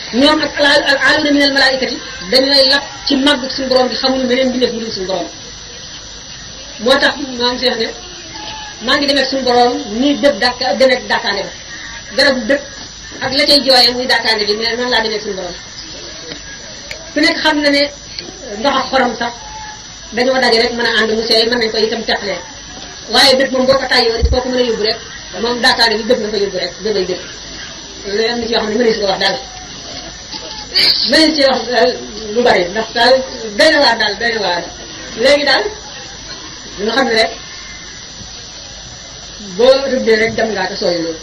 ñoom ak al al aaluna min al malaikati dañooy lap ci màgg suñu borom bi xamuñu meneen bi def mu dul suñu borom moo tax maa ngi seex ne maa ngi demee suñu borom nii dëpp dàkk demee dàkkaande ba garabu dëpp ak la cay jooyee muy dàkkaande bi mais noonu laa demee suñu borom ku nekk xam na ne ndox ak xorom sax dañoo daje rek mën a ànd mu seey mën nañ ko itam teqalee waaye dëpp moom boo ko tàyyoo it koo ko mën a yóbbu rek moom dàkkaande bi dëpp nga fa yóbbu rek dëppay dëpp loolu am na ci yoo xam ne mënees ko wax daal mënees ci wax lu bari ndax daal doy na waar daal doy na waar léegi daal ñu xam ne rek boo rëbbee rek dem ngaa te sooy loolu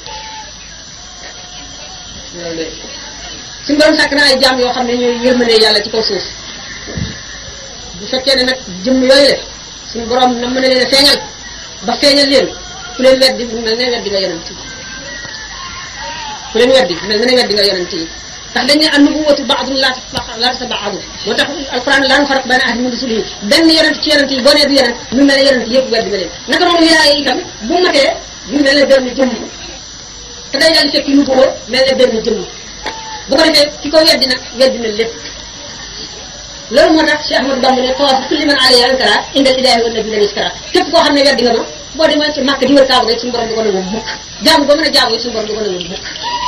loolu léegi suñu borom sàkk na ay jaam yoo xam ne ñooy yërmande yàlla ci kaw suuf bu fekkee ne nag jëmm yooyu la suñu borom na mën a leen a feeñal ba feeñal leen ku leen weddi mu mel ne weddi nga yonent yi ku leen weddi mel ne weddi nga yonent yi ndax dañ ne an nubuwatu baadun laa laa tabaadu moo tax alquran laa nu faraq bayna ahadin min rusulihi benn yonent ci yonent yi boo nee du yonent mu mel ne yonent yëpp weddi nga leen naka noonu wilaaya itam bu matee mu mel ne benn jëmm te day daal di fekk nubuwa mel ne benn jëmm bu ko defee ki ko weddi nag weddi na lépp loolu moo tax Cheikh Ahmadou Bamba ne tawaafu kulli man alayha ankara indal ilaahi wa nabi lanis kara képp koo xam ne weddi nga ma boo demee ci màkk di wër kaaba rek suñu borom di ko nangu mukk jaamu ba mën a jaamu suñu borom di ko nangu mukk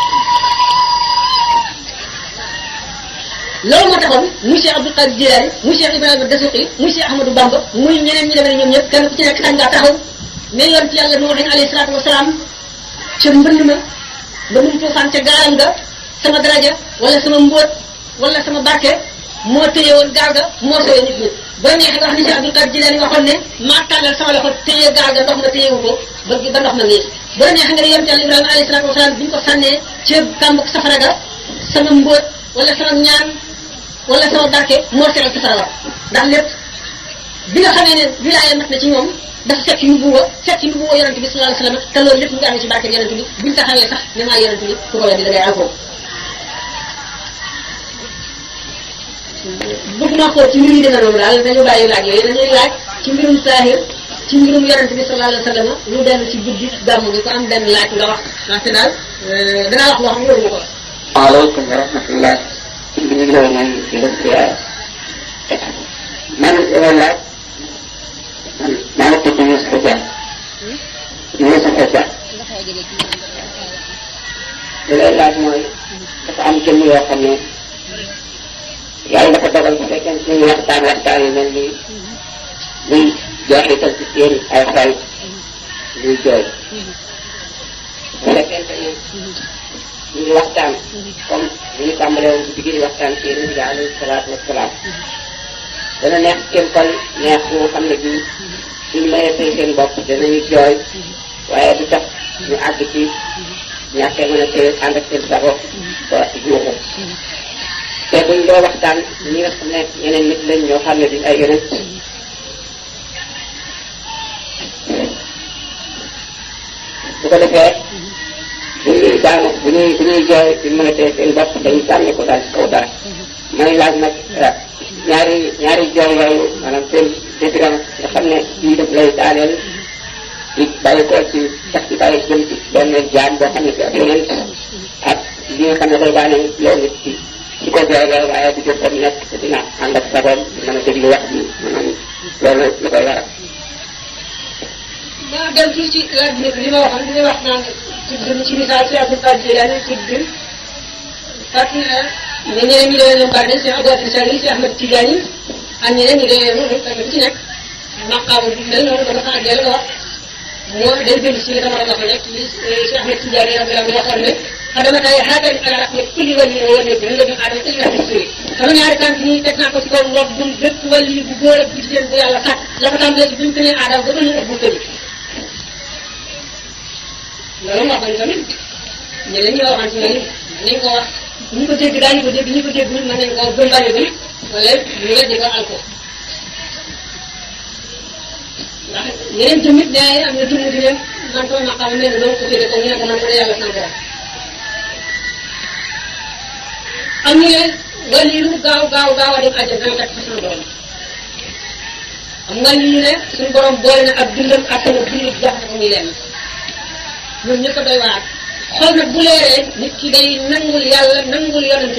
loolu moo taxoon muy Cheikh Abdou Qadir Jilani muy Cheikh Ibrahima Dasuqi muy Cheikh Ahmadou Bamba muy ñeneen ñi demee ne ñoom ñëpp kenn ku ci nekk sañ ngaa taxaw mais yoon ci yàlla noo dañ alayhi salaatu wasalaam ca mbënd ma mbëndum tuufaan ca gaalam ga sama daraja wala sama mbóot wala sama barke moo téye woon gaal ga moo sooyee nit ñi ba neexee nga wax ni Cheikh Abdou Qadir Jilani waxoon ne maa tàllal sama loxo téye gaal ga ndox ma téyewu ko ba ba ndox ma ngiis ba neexee nga ne yoon ci yàlla Ibrahima alayhi salaatu wasalaam bi ñu ko sànnee ca kàmbuk safara ga sama mbóot wala sama ñaan wala sama barke moo seral safara wa ndax lépp bi nga xamee ne wilaaya mat na ci ñoom dafa fekk nubuwa fekk nubuwa yonent bi sallallahu alayhi wasallam te loolu lépp mu ngi amee ci barke yonent bi buñ taxawee sax ne maa yonent bi ku ko weddi da ngay alko bëgg naa xool ci mbir yi demee noonu daal dañu bàyyi laaj yooyu dañuy laaj ci mbirum saahir ci mbirum yonent bi sallallahu alayhi wasallam ñu dellu ci guddi gàmmu gi ko am benn laaj nga wax ndaxte daal danaa wax loo xam ne waruma ko wax waaleykum wa rahmatullah ñu ngi lay nuyu di la ziar man dama laaj man maa ngi tudd Youssou Dia Youssou Dia li lay laaj mooy dafa am jëmm yoo xam ne yàlla dafa dogal bu fekkee ne suñuy waxtaan waxtaan yu mel nii muy jeexital ci seen ay xol ñuy jooy bu fekkente ne ñu ngi waxtaan comme ni ñu tàmbalee woon guddi gi di waxtaan ci yonent bi alayhi salaatu wasalaam dana neex seen xol neex boo xam ne bii suñ mayee fay seen bopp danañu jooy waaye du tax ñu àgg ci ñàkkee mën a téye ànd ak seen sago ba juuxu te buñ doo waxtaan ñi nga xam ne ñeneen nit lañ ñoo xam ne duñ ay yonent bu ko defee bu ñuy daanu bu ñuy bu ñuy jooy di mën a tee seen bopp dañu sànni ko daal ci kaw dara may laaj nag ñaari ñaari jooy yooyu maanaam seen différence nga xam ne bii daf lay daaneel di bàyyi ko ci sax di bàyyi jëm ci benn jaam boo xam ne ci ak yeneen ak li nga xam ne day daaneel yow nit ci ci ko jooy la waaye du jot nekk te dina ànd ak sagoom mën a déglu wax bi maanaam loolu lu koy waral maa dem tuuti ci laaj bi li ma waxoon li may wax naan tudd ci misaal si Abdou Qadir Jilani tudd fàttali na ne ñeneen ñi demee ñoom bari nañ si Abdou Qadir Jilani si Ahmed Tidiane ak ñeneen ñi demee noonu kenn ku ci nekk maqaama bi mel noonu dama xaar dellu wax moo day dellu si li dama doon wax rek li si Ahmed Tidiane radiyallahu anhu waxoon ne xadama tay xaatal ala rahmat kulli wali wa wali bi la ñu aadama illa fi suri sama ñaari tànk nii teg naa ko ci kaw ndox bu bépp wali bu góor ak bu jigéen bu yàlla sàkk la ko tàmbalee ci bi mu tënee aadama ba ba ñu ëpp tëri loolu wax nañu tamit ñeneen ñi waxante ne nañ ko wax ñu ko dégg daañu ko dégg ñu ko dégg mën nañ ko gëm bañ a gëm wala ñu weddi ko al ko ndax yeneen tamit nee am na jëmm di leen man ko maqaam mel ne doo ko féete ko ñu ne ko man ko yàlla sant la am ñu ne wàll yi lu gaaw gaaw gaaw a dem àjjana dana fekk fa suñu borom am nga ñu ne suñu borom boole na ab dundam ak sama dund jox na ko muy lenn ñun ñëpp a doy waar xool nag bu leeree nit ki day nangul yàlla nangul yonent